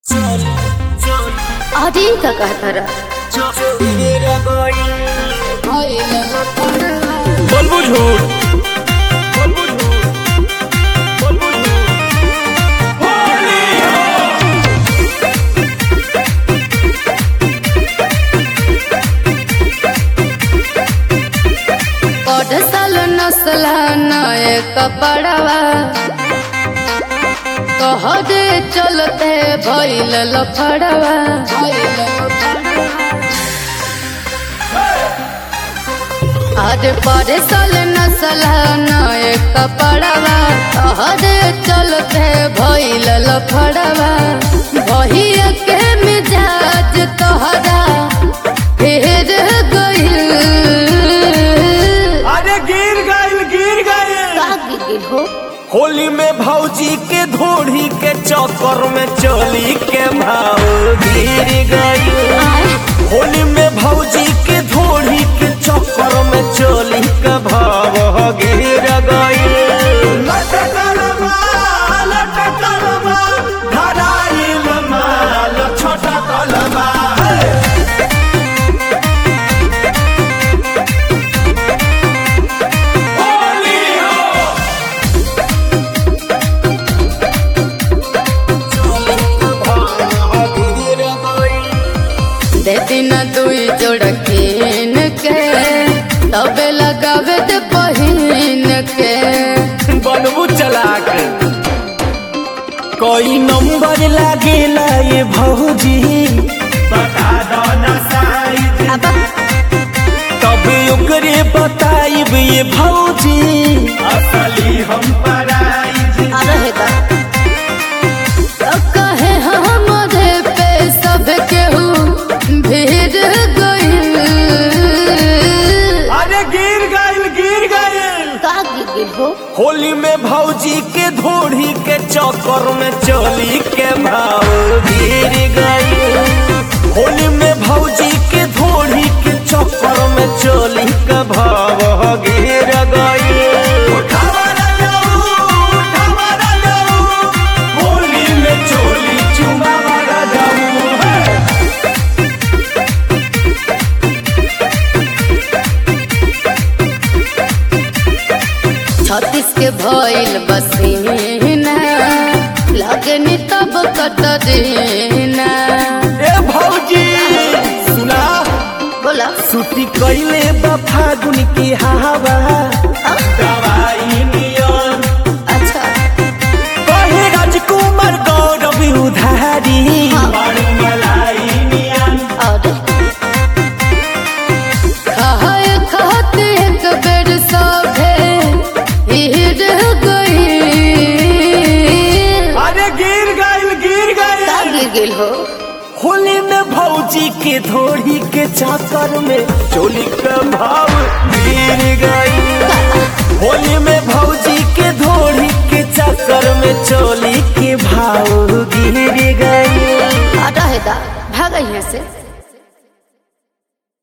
अरे का कहतर बोलबू झूठ बोलबू झूठ बोलबू झूठ पढ़ साल नस्ल नए कपड़वा कह दे चलते भइल लफड़वा आज पढ़ साल नस्ल नए कपड़वा कह दे चलते भइल लफड़वा भइया के मिजाज तोहरा फेर गइल अरे गिर गइल गिर गइल का गिर हो होली में भौजी के धोड़ी के चक्कर में चोली के भाव गिर गइल होली में भौजी के धोड़ी के चक्कर में चोली के भाव गिर गइल छोटा कलमा दे दिन दुई जोड़ कीन के तबे लगावे ते पहिन के बनबू चलाक कोई नंबर लागेला ये भौजी बता दो ना साइज अब तब ओकरे बताइब ये भौजी असली हम पराइज रहे दा तो कहे हमरे पे सब केहू भीड़ गइल अरे गिर गइल गिर गइल का गिर हो होली में भौजी के धोड़ी के चक्कर में चोली के भाव गिर गइल होली में भौजी के धोड़ी के चक्कर में चोली के भाव गिर गइल होली में चोली चुमा जाऊ छत्तीस के भइल बसीना लगे नी तब कटरीना ए भौजी सुना बोला छुट्टी कैले बा फागुन की हवा दवाई नियन अच्छा कहे राजकुमार गौरव उधारी बड़ी मलाई नियन और खाए खाते एक बेर सभे हिर गई अरे गिर गइल गिर का गइल गिर गेल हो होली में भौजी के धोड़ी के चाकर में चोली का भाव गिर गइल होली में भौजी के धोड़ी के चक्कर में चोली के भाव गिर गइल हटा है दा भाग यहाँ से